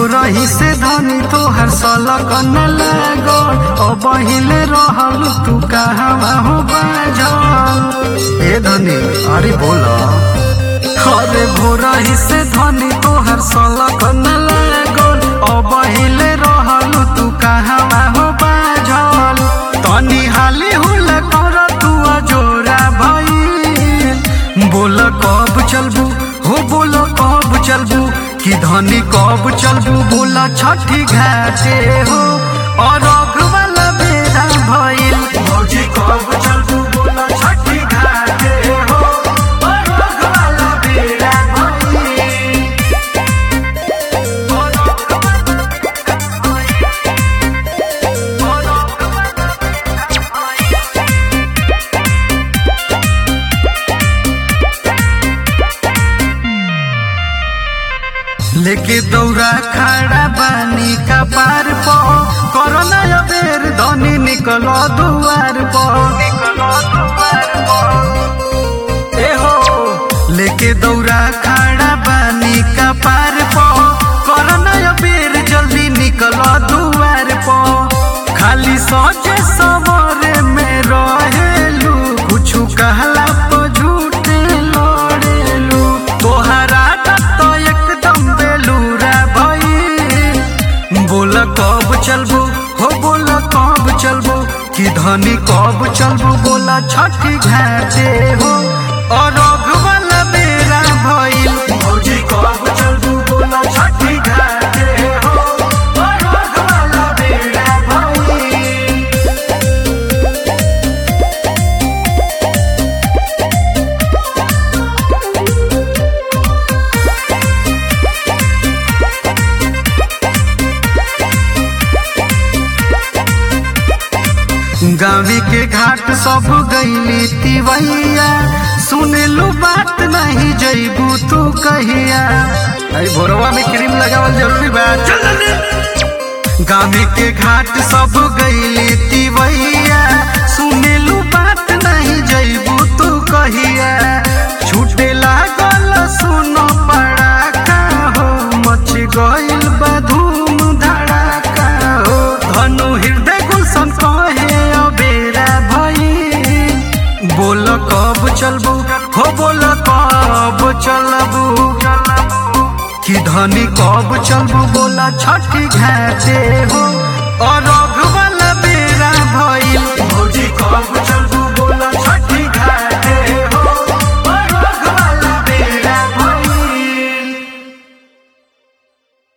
भोरही से धनी तोहर सलक न लागल अब हिले रहल तू कहवा हो बाजल ए धनी अरे बोला अरे भोरही से धनी तोहर सलक न लागल अब हिले रहल तू कहवा हो बाजल तनी हाली हुल कर तू जोरा भई बोल कब चलबू हो बोल कब चलबू कि धनी कब चलबू बोला छठी घाटे हो और वाला बेरा भइल भौजी कब चलबू बोला छठी घाटे हो और वाला बेरा भइल लेके दौरा खड़ा बानी का पार पो कोरोना अबेर धनी निकलो दुआर पो ए हो लेके दौरा खड़ा बानी का पार पो कोरोना अबेर जल्दी निकलो दुआर पो खाली सोचे सवरे में रहेलू कुछु कहला तो झूठे लड़ेलू तोहरा तो एकदम बेलूरा भई बोल कब चलबू हो बोल कब चलबू कि धनी कब चलबू बोला छठी घाटे हो और वाला बेरा भइल भौजी कब चलबू बोला छठी घाटे हो और वाला बेरा भइल गावी के घाट सब गईली तिवैया सुनेलू बात नहीं जईबू तू कहिया अरे भोरवा में क्रीम लगावल जरूरी बा चल जल्दी गावी के घाट सब गईली तिवैया सुनेलू बात नहीं जईबू तू कहिया छूटे लागल सुनो पड़ाका हो मच गइल बा धूम धड़ाका हो धनु हृदय गुलशन कहे अबेरा भई बोल कब चलबू हो बोल कब चलबू कि धनी कब चलबू बोला छठी घाटे हो और